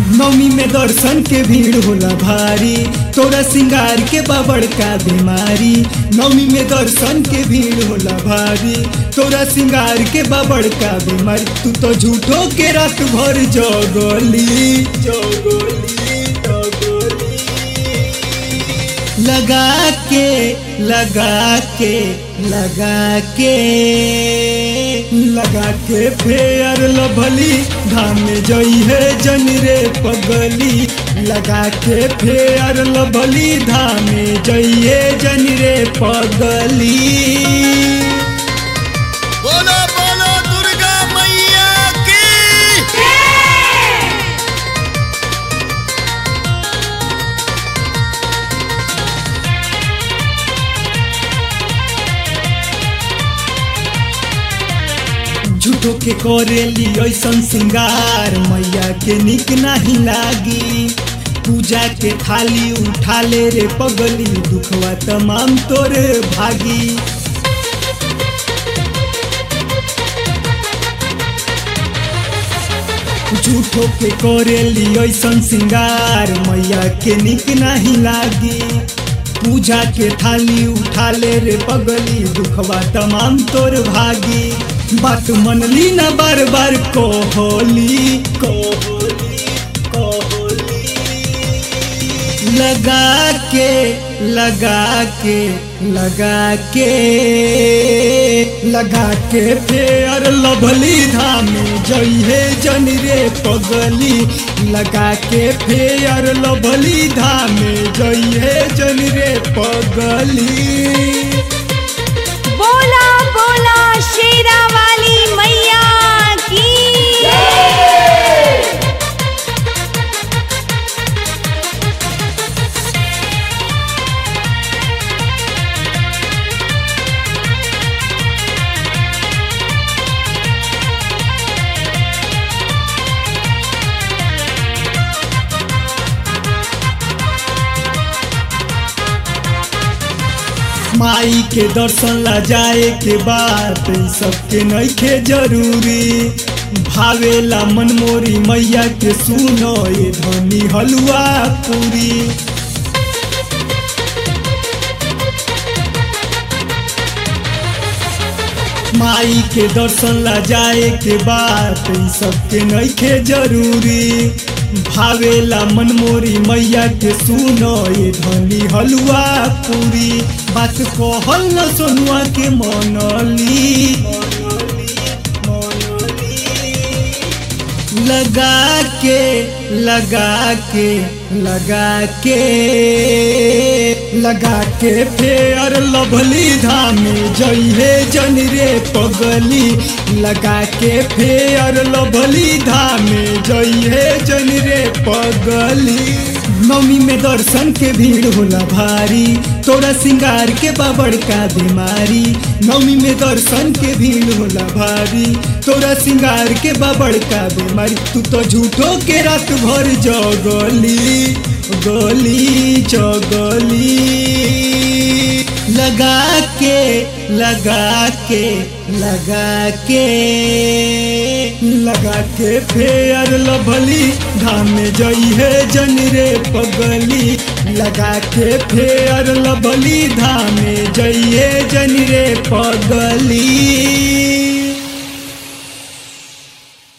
नवमी में दर्शन के भीड़ होला भारी तोरा सिंगार के बाबड़ का बीमारी नवमी में दर्शन के भीड़ होला भारी तोरा सिंगार के बाबड़ का बीमारी तू तो झूठो के रात भर जगली जगली जगली लगा के लगा के लगा के लगा के फेयर लभली धाम में जई है जन रे पगली लगा के फेयर लभली धाम में जई है जन रे पगली बोलो बोलो दुर्गा मैया की झूठो के करेली ऐसन सिंगार मैया के निक नहीं लागी पूजा के थाली उठा ले रे पगली दुखवा तमाम तोरे भागी झूठो के करेली ऐसन सिंगार मैया के निक नहीं लागी पूजा के थाली उठा ले रे पगली दुखवा तमाम तोर भागी बात मनली ना बार बार कोहली कोहली कोहली लगा के लगा के लगा के लगा के फेयर लभली धाम जई है जन रे पगली लगा के फेयर लभली धाम जई है जन रे पगली बोला बोला शेरा वाली मैया की माई के दर्शन ला जाए के बाद इ सबके नइखे जरूरी भावेला मनमोरी मैया के सुनो ये धनी हलुआ पूरी माई के दर्शन ला जाए के बाद इ सबके नइखे जरूरी भावेला मनमोरी मैया के सुनो ये धनी हलुआ पूरी बात कहल न सोनुआ के मनली लगा के लगा के लगा के लगा के फेयर लभली धाम जई है जन रे पगली लगा के फेयर लभली धाम जई है जन रे पगली नवमी में दर्शन के भीड़ होला भारी तोरा सिंगार के बाबड़ का बीमारी नवमी में दर्शन के भीड़ होला भारी तोरा सिंगार के बाबड़ का बीमारी तू तो झूठो के रात भर जगली गली चगली लगा के लगा के लगा के लगा के फेयर लभली धाम में जई है जन रे पगली लगा के फेयर लभली धाम में जई है जन रे पगली